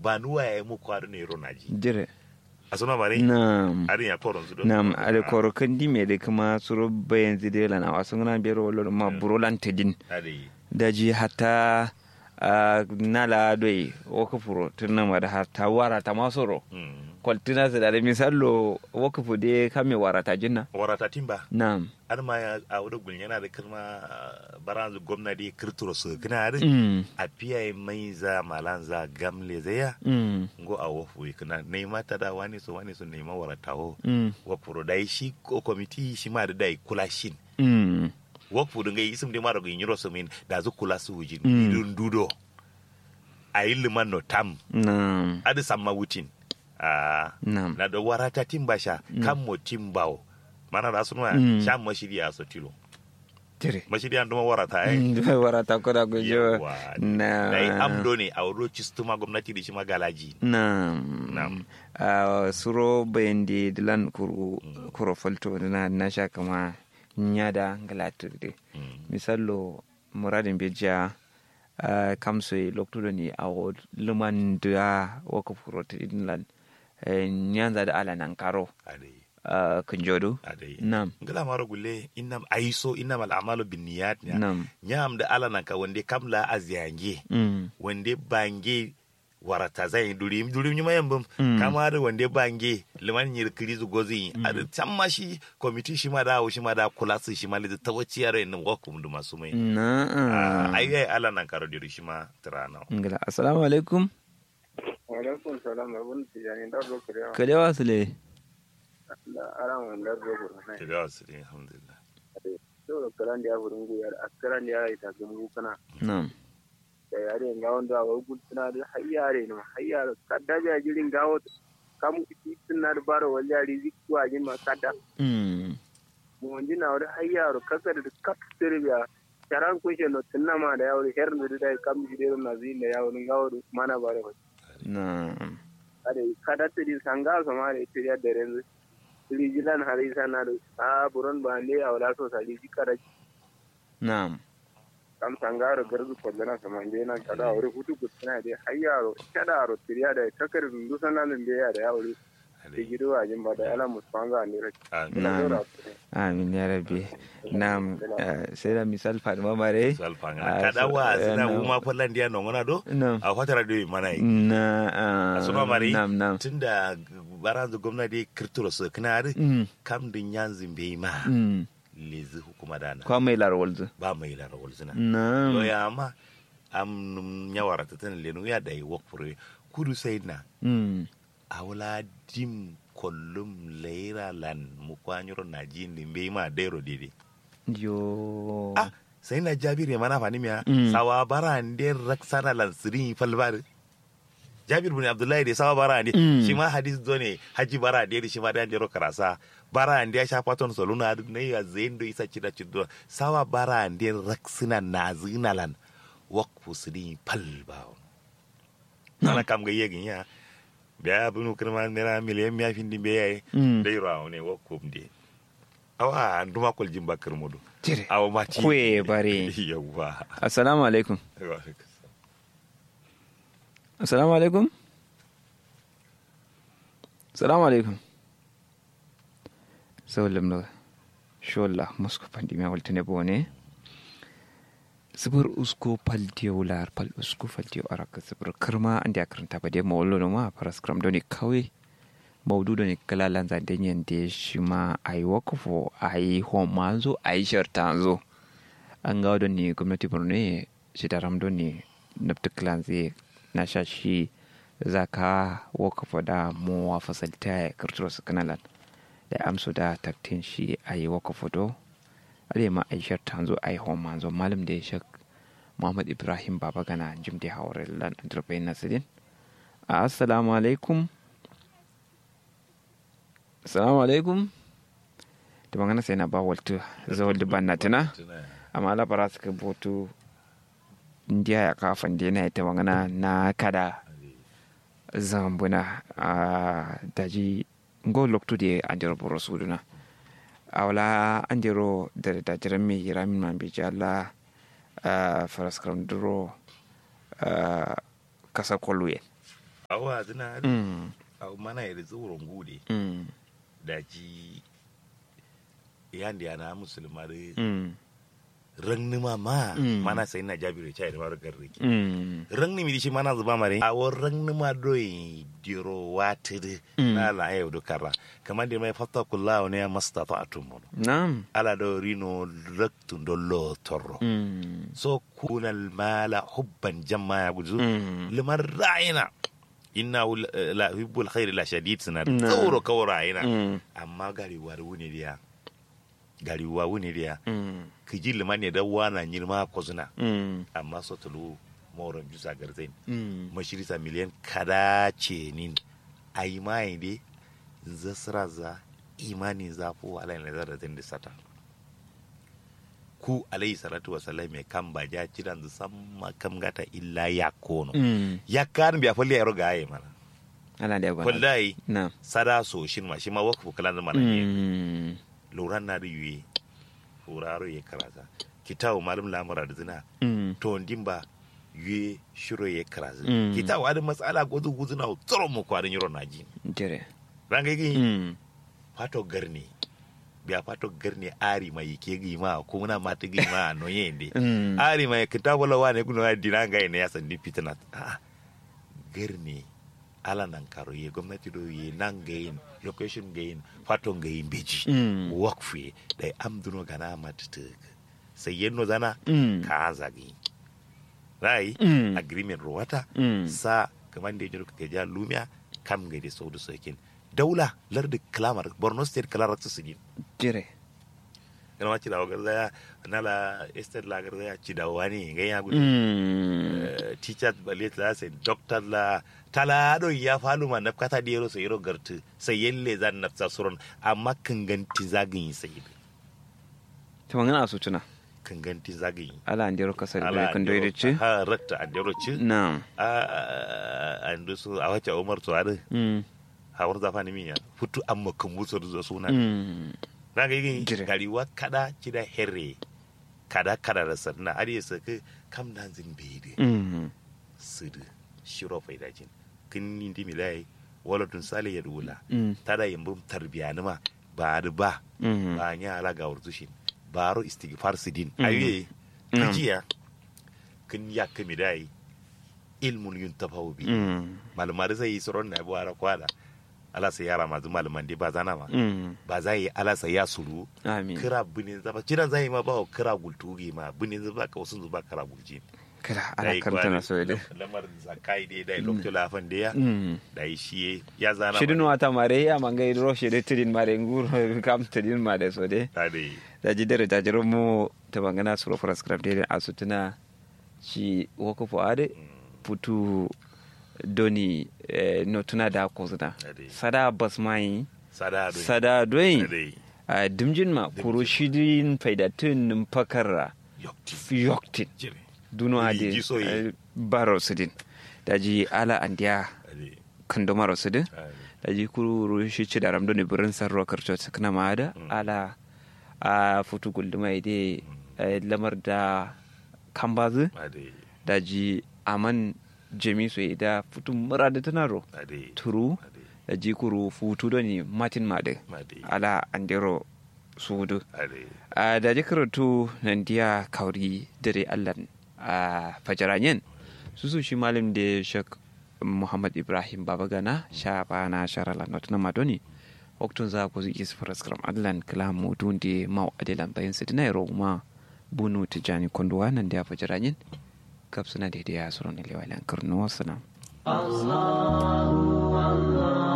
ba nuwa ya mu kwado ne ro naji dire asuna mare nam arin ya koron su do nam ale koro kandi me de kuma suro bayan zide la na wasu ngana bero lo ma buro lan tedin ade daji hatta ah, nala doi woka furo tunna ma da hatta wara ta masoro mm kwaltina su da misallo woka fude kame wara ta jinna warata timba nam har ma ya a wurin gulin yana da kirma baranzu gwamnati kirturo su kana da mm a fiye mai za malan za gamle zaya mm ngo a wofu kana nema ta da wani su wani su nema waratawo mm wa furo dai shi ko komiti shi ma da dai kula shin mm wa furo ngai isim de maro gin yoro so min da zu kula su wujin Mm. idun dudo a yi liman no tam nam adi samma wutin a nam na da warata timba sha kan mo timbawo mana da sunwa Mm. sha mashiri a sotilo dire mashiri an duma warata ai Mm, wara ta koda ko jo Yawwa. na da yi amdo ne a wuro cistuma gwamnati da shi magalaji Naam. Naam. Ah, suro bayandi dilan kuru kuro falto na na sha kama nyada ngalatirde. Mm. Misallo muradin beja uh, kamso lokto ni awo luman da waka furo tidlan nyanza da ala nan karo adai uh, kunjodo. adai Naam. ngala maro gulle innam aiso innam al'amalu binniyat nya Naam. nyam da ala nan ka wande kamla azyange Mm. wande bange warata zai durim durim nyuma yambum Mm. kama da wande bange liman nyir krizu gozi a da tamma shi komiti shi ma da shi ma da kula su shi ma da tawaci yaro in wakum da masu mai Na. ai ai ala nan karo diri shi ma tirana Ngala. Assalamu alaikum. Waalaikum salam abun tijani da zo kare Kalewa sule. da aran wanda zo ko na da wasu ne alhamdulillah do kalan da burin gu yar askaran da ya ta gumu kana Naam. da yare ga wanda wa gutuna da hayyare ne hayyare kadda ja jirin gawo kamu titin na da baro waljari zikku a jin ma kadda Mm. mu wanda na wada hayyaro kaka da kap sirbiya taran kun she no tunna ma da yawo her da da kam jidero na zin da yawo gawo mana bare wa Naam. ade kada tiri sanga so ma da tiri da renzu rijilan harisa na da a buron ba ne a wala so sali jikara Naam. kam sangaro garzu kollana samande na kada wuri hutu gutsina de hayyaro kada ro tiriya da takar dundu sanan de ya da yawuri de gido ajin ba da ala musfanga ne rak Naam. Amin ya rabbi. Naam. eh, Sai da misal Fatima Mare. salfanga Ah, kada so- wa eh, sina naam. uma fallan dia no ngona do Naam. a fatara do mana yi Na. ah, asuma mari Naam, naam. tunda baranzu gwamnati kirturo su kana da Mm, kam din yanzin bai ma mm. lezi hukuma dana Kwa mai larwalzu. ba mai lara walzina Naam. loya ma am nyawara ta tan lenu ya dai wakfure kudu sai na Mm. awla dim kollum leira lan mu kwanyoro na jindi bai ma dairo dede Yo. ah sai na jabir ya mana fani miya Mm. sawa bara ande raksana lan sirin falbar jabir bin abdullahi da sawa bara ande Mm. shi ma hadis do ne haji bara ande shi ma da jero karasa bara ande ya sha paton soluna ne ya zendo isa cida cido sawa bara ande raksina na zina lan wakfu sirin falba ana kam ga yegin ya biya bunu kirma nera miliyan miya findi be yayi Mm. dai rawo ne wakfu de awa nduma kol jimba kirmudu Jire. awa mati Kwe bare. yawwa Assalamu alaikum. Assalamu alaikum. Assalamu alaikum. Zawallam da shola musko pandi me waltene bone. Sibir usko paldiyo lar pal usko faldiyo araka sibir kirma andi akaranta ba de mawallo no ma paras kram doni kawai maudu da ne kala lanza da yin da shi ma a yi wakafo a yi homanzo a yi shartanzo an ga wadda ne gwamnati borno shi da ramdo ne nafta zai na sha shi za ka wakafo da mowa fasalta ya karturo su kanalan da amso da taktin shi a yi wakafo do ale ma a yi shartanzo a yi homanzo malam da ya shak muhammad ibrahim baba gana jim da hawar lan antarbai nasirin assalamu alaikum assalamu alaikum da magana sai na ba waltu zawal da banna tana amma ala bara suka boto indiya ya kafan da yana ita magana na kada zambuna a daji go loktu da an jira boro suduna a wala an jiro da dajiran mai yira min man bi jala faraskaram duro kasa kolwe awa zina mm au mana ya zuwurin gude mm da ji yandi yana musulma da mm rangni ma ma Mm. mana sai na jabiru chai da mara garri mm rangni mi dishi mana zuba mare a wor rangni ma doi diro watiri Mm. na la ayo do kara kamar da mai fatta kullahu ne mastata atum na'am ala do rino raktun do lo torro mm so kunal mala hubban jamma ya guzu mm liman ra'ina inna la hibbul khairi la shadid suna Na. tsoro kawo ra'ina mm amma gari war wuni dia gari wa wuni dia mm kiji liman ne da wana nyirma ko zuna mm amma so tulu moron jusa garzain mm mashirisa miliyan kada ce nin ai mai de zasra za imani za fu alai na zara zin sata ku alayhi salatu wa salam mai kan ba ja kiran zu samma kam gata illa ya kono mm ya kan biya falli ya roga ayi mana ala da bana wallahi na'am sada so shin ma shi ma wakfu kalan mana ne mm luran na da yuye uraro ya karasa kitabu malum lamura da zina mm to dimba yuye shiro ya karasa Mm. kitabu adin matsala gozu guzu na tsoro mu kwarin yiro naji jere ranga yi mm fato garni biya fato garni ari mai ke gi ma ko muna mata gi ma no yende mm ari mai kitabu la wane kuno dina ga ne ya sandi fitna ah garni ala nan karo ye gwamnati do ye nan ga yin location ga yin fato ga yin beji mm wakfe da amduno gana matata sai yenno zana mm ka zagi rai Mm. agreement ruwata mm sa kamar da yake ka ja lumiya kam ga da saudu sokin daula lardi klamar borno state kalarar su sigin jere kana ma ci da wagar zaya nala estate la gar zaya ci da wani ga ya gudu mm teacher balet la sai doctor la tala do ya falu ma nafkata da yaro sai yaro gartu sai yalle zan nafsa suron amma kan ganti zagin sai to ngana su tuna kan ganti zagin ala andiro kasar da ala kan doide ci ha rakta andero ci na'am a andu su a wace umar to ade mm hawar zafa ni miya futu amma kan musu da suna mm na ga yin Jire. gariwa kada kida herre kada kada da sanna ade su ka kam dan zin bede mm sudu shiro faida jin kin indi milai wala tun sale ya dula mm tada yambum tarbiya nima ba da ba mm ba nya ala ga wurtushin baro istighfar sidin Mhm. ayi Mm. kajiya kin ya kami dai ilmun yuntafahu bi mm malumar zai yi tsoron na buwara kwada ala sai yara masu malaman dai ba zana ma mm ba za yi ala sai ya suru amin kira binin zaba kiran zai ma ba wa kira gultugi ma binin zaba ka wasu zuba kira gulji kada ala karanta na so de lamar zakai dai dai lokacin lafan da ya mm da yi shi ya zana shidin wata mare ya mangai ro shede tidin mare ngur kam tidin mare so de ta dai da jidere da jiro mu ta bangana suro for scrap de asutuna shi woko fo ade putu doni eh, no tuna da ko zuna Ade. sada basmai sada dai sada ta doin dai a dimjin ma kuro shidin faidatun nim pakara yokti yoktin jire duno Uli ade jiso yi. eh, baro sidin daji ala andiya ade kandomaro sidin ade daji kuru shi ci da ramdo ne birin sarro karcho sakna ma da Mm. ala a futu gulduma ide eh, lamar da kambazu ade daji aman jemi so da futu mura da tunaro ade turu ade daji kuru futu do ni matin made ade ala andero sudu ade a daji karatu nan diya kauri dare allan a fajaranyen su su shi malam da shak muhammad ibrahim babagana sha bana sharala not na madoni waktun za ku zuki su faraskram allan kalam mutun da mau adilan bayan su dina yaro ma bunu tijani konduwa nan da fajaranyen kap suna daidai ya suron ilewa lan karnuwa sana الله الله